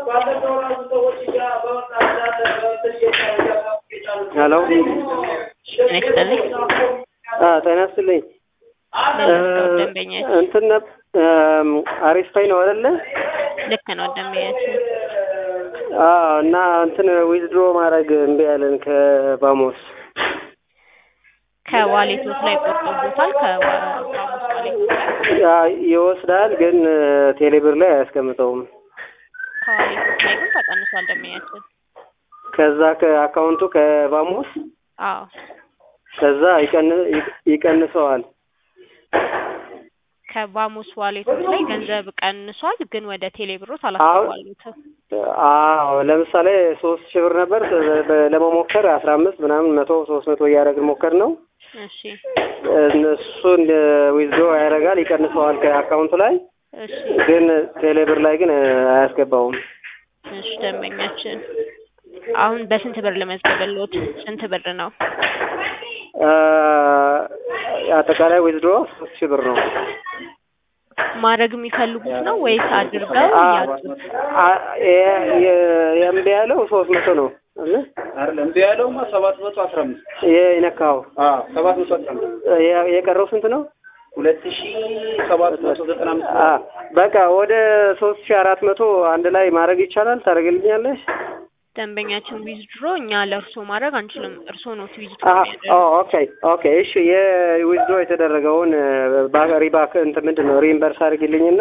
ሄሎ ጤና ይስጥልኝ። አ ጤና ይስጥልኝ። በመስታወት ደንበኛችን እንትን ነብ አሪፍ ፓይ ነው አይደለ? ልክ ነው ደንበኛችን። አዎ እና እንትን ዊዝድሮ ማድረግ እምቢ ያለን ከባሞስ ከዋሌቶት ላይ ቆርጦቦታል። ከባሞስ ዋሌቶት ላይ ያ ይወስዳል፣ ግን ቴሌብር ላይ አያስቀምጠውም። ከዋሌቶት ላይ ግን ተቀንሷል ደንበኛችን። ከዛ ከአካውንቱ ከባሞስ አዎ ከዛ ይቀን- ይቀንሰዋል። ከባሞስ ዋሌቶት ላይ ገንዘብ ቀንሷል፣ ግን ወደ ቴሌብሮት አላስተዋሉትም። አዎ ለምሳሌ ሶስት ሺህ ብር ነበር በ- ለመሞከር አስራ አምስት ምናምን መቶ ሶስት መቶ እያደረግን ሞከር ነው። እሺ እሱን ዊዝድሮ ያደርጋል ይቀንሰዋል ከአካውንቱ ላይ እሺ ግን ቴሌብር ላይ ግን አያስገባውም። እሺ ደንበኛችን አሁን በስንት ብር ልመዝግብልዎት? ስንት ብር ነው? አ፣ አጠቃላይ ዊዝድሮ ሶስት ሺህ ብር ነው። ማድረግ የሚፈልጉት ነው ወይስ አድርገው አ፣ ያጡት? አ፣ የ- የ- የእምቢ ያለው ሶስት መቶ ነው አይደል? አይደለም እምቢ ያለውማ ሰባት መቶ አስራ አምስት የነካው አዎ ሰባት መቶ አስራ አምስት የ- የቀረው ስንት ነው? ሁለት ሺ ሰባት መቶ ዘጠና አምስት አ፣ በቃ ወደ ሶስት ሺህ አራት መቶ አንድ ላይ ማድረግ ይቻላል። ታደርግልኛለሽ? ደንበኛችን ዊዝድሮ እኛ ለእርሶ ማድረግ አንችልም። እርሶ ነው ዊዝድሮ አ፣ የሚያደርጉት። ኦ፣ ኦኬ ኦኬ። እሺ የዊዝድሮ የተደረገውን ባ- ሪባክ እንትን ምንድን ነው ሪምበርስ አድርግልኝና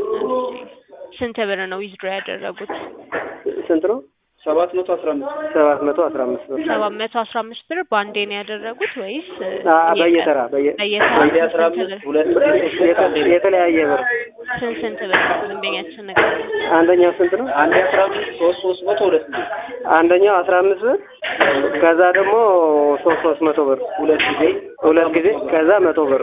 ስንት ብር ነው ዊዝድሮ ያደረጉት? ስንት ነው? ሰባት መቶ አስራ አምስት ሰባት መቶ አስራ አምስት ብር ሰባት መቶ አስራ አምስት ብር በአንዴ ነው ያደረጉት ወይስ አ፣ በየተራ በየ- በየተራ አንዴ አስራ ስንት አምስት ብር? ሁለት ብር የተ- የተለያየ ብር ስንት ስንት ብር ደንበኛችን ነገር አንደኛው ስንት ነው? አንዴ አስራ አምስት ሶስት ሶስት መቶ ሁለት ብር አንደኛው አስራ አምስት ብር ከዛ ደግሞ ሶስት ሶስት መቶ ብር ሁለት ጊዜ ሁለት ጊዜ ከዛ መቶ ብር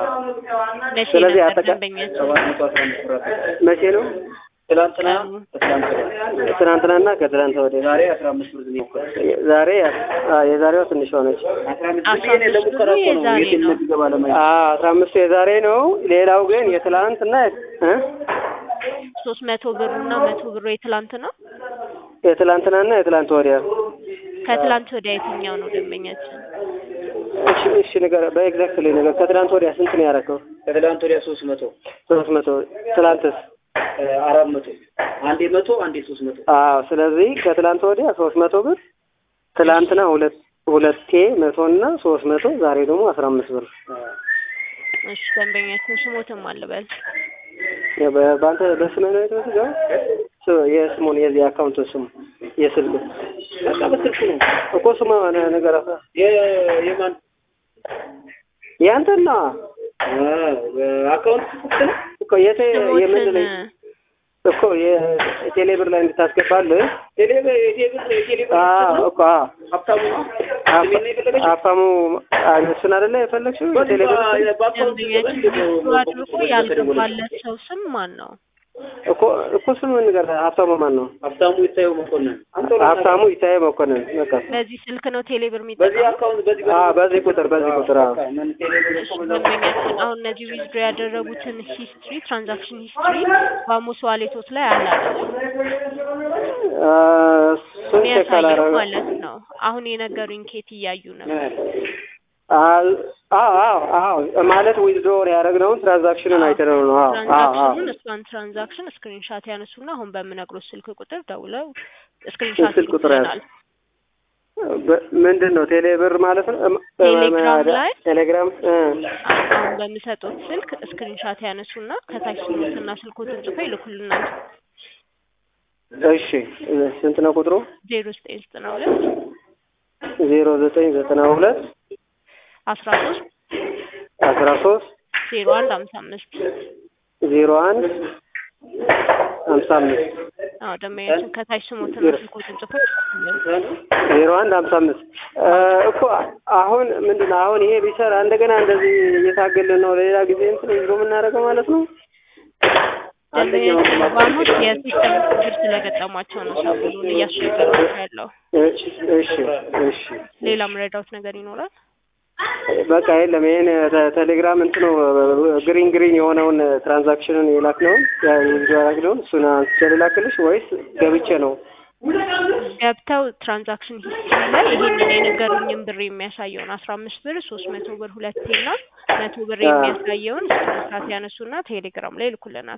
መቼ ስለዚህ ነበር አጠቃ- ደንበኛችን? ሰባት መቶ አስራ አምስት ብር አጠቃላይ። መቼ ነው? ትላንትና ቀኑ? ትላንትና ትናንትናና ከትናንት ወዲያ ዛሬ አስራ አምስት ብር ነው የሞከርኩት። ዛሬ አ፣ የዛሬዋ ትንሽ ሆነች። አስራ አምስት አስራ ብር እኔ አምስት ለሙከራ ብሩ እኮ ነው የዛሬ የት ነው። እንደሚገባ ለማየት አ፣ አስራ አምስቱ የዛሬ ነው። ሌላው ግን የትላንትና እ ሶስት መቶ ብሩና መቶ ብሩ የትላንት ነው። የትላንትናና የትላንት ወዲያ ከትላንት ወዲያ የትኛው ነው ደንበኛችን? እሺ እሺ ነገር በኤግዛክትሊ ነገር ከትላንት ወዲያ ስንት ነው ያደረገው? ከትላንት ወዲያ ሶስት መቶ ሶስት መቶ ትላንትስ? እ፣ አራት መቶ አንዴ መቶ አንዴ ሶስት መቶ አዎ ስለዚህ ከትላንት ወዲያ ሶስት መቶ ብር ትላንትና ሁለት ሁለቴ መቶ እና ሶስት መቶ ዛሬ ደግሞ አስራ አምስት ብር እሺ ደንበኛችን ስሞትም አልበል ያ በ- በአንተ በስምህ ነው የተመዘገበው? ስ- የስሙን የዚህ አካውንቱን ስሙ የስልክ በቃ በስልክ ነው እኮ ስሙ ነ- ነገር አሳ የ- የማን ያንተና አካውንት ስልክ ነው እኮ የተ የምን ስሞትን ላይ እኮ የቴሌብር ላይ እንድታስገባልህ ቴሌብር የቴሌብር የቴሌብር አዎ እኮ አዎ ሀብታሙ ነው ስሜን ነው የፈለገችው? አፋሙ እሱን አይደለ የፈለግሽው የቴሌብር ስም? በአካውንት ደንበኛችን ዊዝድሮ አድርጎ ያልገባለት ሰው ስም ማን ነው? እኮ እኮ ስሙን ንገር ሀብታሙ ማን ነው ሀብታሙ ይታየው መኮንን አንተ ሀብታሙ ይታየ መኮንን በቃ በዚህ ስልክ ነው ቴሌብር በዚህ የሚጠቀመው? አካውንት በዚህ አዎ በዚህ ቁጥር በዚህ ቁጥር አዎ በቃ ምን ቴሌብር እኮ በዛ ደንበኛችን አሁን እነዚህ ዊዝድሮ ያደረጉትን ሂስትሪ ትራንዛክሽን ሂስትሪ ባሙስ ዋሌቶት ላይ አለ አይደለም? አ፣ እሱን ቼክ የሚያሳየው አላረገ ማለት ነው። አሁን የነገሩኝ ኬት እያዩ ነው። አዎ አዎ አዎ ማለት ዊዝድሮ ያደረግነውን ትራንዛክሽኑን አይተነው ነው አዎ አዎ አዎ ትራንዛክሽኑን እሷን ትራንዛክሽን ስክሪንሻት ያነሱና አሁን በምነግሮት ስልክ ቁጥር ደውለው ስክሪንሻት ስልክ ቁጥር ይልኩልናል። በ- ምንድን ነው ቴሌብር ማለት ነው እም- ቴሌግራም ላይ? ቴሌግራም እ፣ አሁን በምሰጡት ስልክ ስክሪንሻት ያነሱና ከታች ስሙትና ስልኮትን ጽፎ ይልኩልናል። እሺ ስንት ነው ቁጥሩ ዜሮ ዘጠኝ ዘጠና ሁለት ዜሮ ዘጠኝ ዘጠና ሁለት አስራ ሶስት አስራ ሶስት ዜሮ አንድ ሀምሳ አምስት ዜሮ አንድ ሀምሳ አምስት አዎ ደንበኛችን ከታች ስሙትና ስልኮትን ጽፎ ይልኩልናል። ዜሮ አንድ ሀምሳ አምስት እኮ አሁን ምንድን ነው አሁን ይሄ ቢሰራ እንደገና እንደዚህ እየታገልን ነው ለሌላ ጊዜ እንትን ይዞ የምናደርገው ማለት ነው ደንበኛችን ባሙስ የሲስተም ችግር ስለገጠሟቸው ነው ሰሞኑን እያስቸገሯቸው ያለው። እሺ እሺ እሺ ሌላ መረዳውት ነገር ይኖራል? በቃ የለም ይሄን ተ- ቴሌግራም እንትኑ ግሪን ግሪን የሆነውን ትራንዛክሽንን የላክነውን ያ የላክነውን እሱን አንስቼ ልላክልሽ ወይስ ገብቼ ነው? ገብተው ትራንዛክሽን ሂስትሪ ላይ ይሄንን የነገሩኝን ብር የሚያሳየውን አስራ አምስት ብር ሶስት መቶ ብር ሁለቴ እና መቶ ብር አዎ። የሚያሳየውን ስክሪንሻት ያነሱና ቴሌግራም ላይ ይልኩልናል።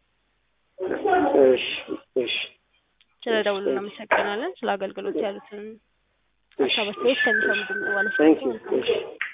እሺ እሺ ስለ ደውሉ እናመሰግናለን። ስለ አገልግሎት ያሉትን ሀሳብ አስተያየት ከሚሰሙ ድምጽ ባለስልጣን ታንክ ዩ እሺ